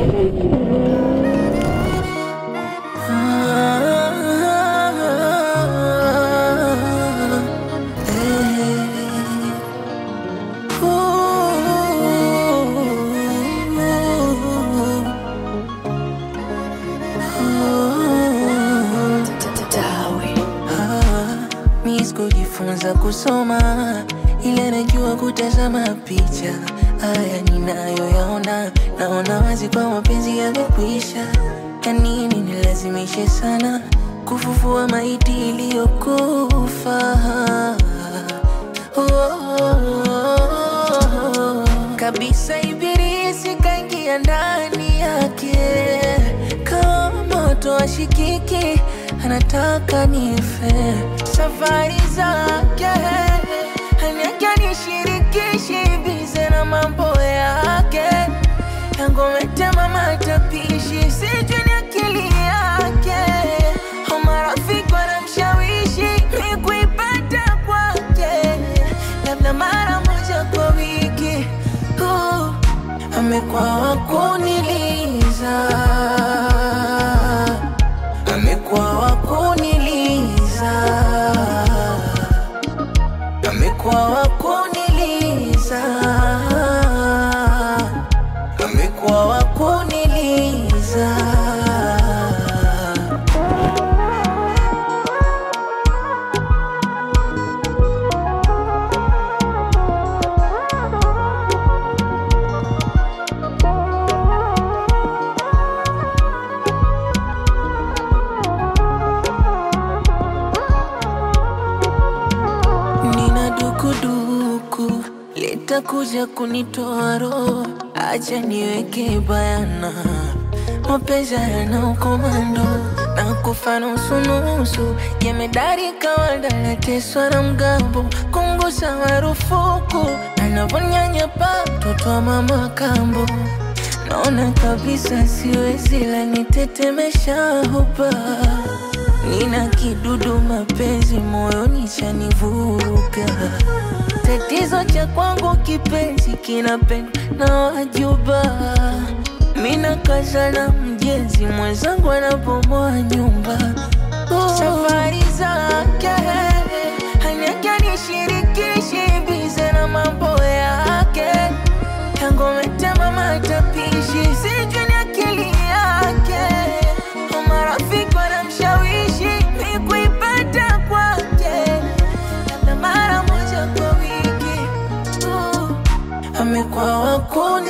Kujifunza kusoma ile najua kutazama picha. Haya ninayoyaona, naona wazi kwa mapenzi yamekwisha. Ya nini nilazimishe sana kufufua maiti iliyokufa? Oh, oh, oh. Kabisa ibilisi kaingia ndani yake kama moto ashikiki, anataka nife. Safari zake haniake nishirikishi, bize na mambo yake yangometema matapishi, sijui ni akili yake au marafiki wanamshawishi mi kuipata kwake, labda mara moja kwa wiki. Uh, amekuwa wakuniliza, amekuwa wakuniliza, amekuwa wakuniliza, amekuwa wakuniliza. Nina dukuduku litakuja kunitoa roho, acha niweke bayana, mapenzi yana ukomando na kufa nusu nusu, jemedari kawaida nateswa na mgambo, kungusa marufuku, anavonyanyapa mtoto wa mama kambo, naona kabisa siwezi, la nitetemesha hopa Nina kidudu mapenzi moyoni chanivuruga. Tatizo cha kwangu kipenzi kinapendwa na wajuba. Mina kaza na mjenzi mwenzangu anabomoa nyumba. Oh. Safari zake haniake nishirikishi, bize na mambo yake yangometema matapishi, sijui ni akili yake au marafiki wanamshawishi mi kuipata kwake, labda mara moja kwa wiki. Uh, amekuwa wakuni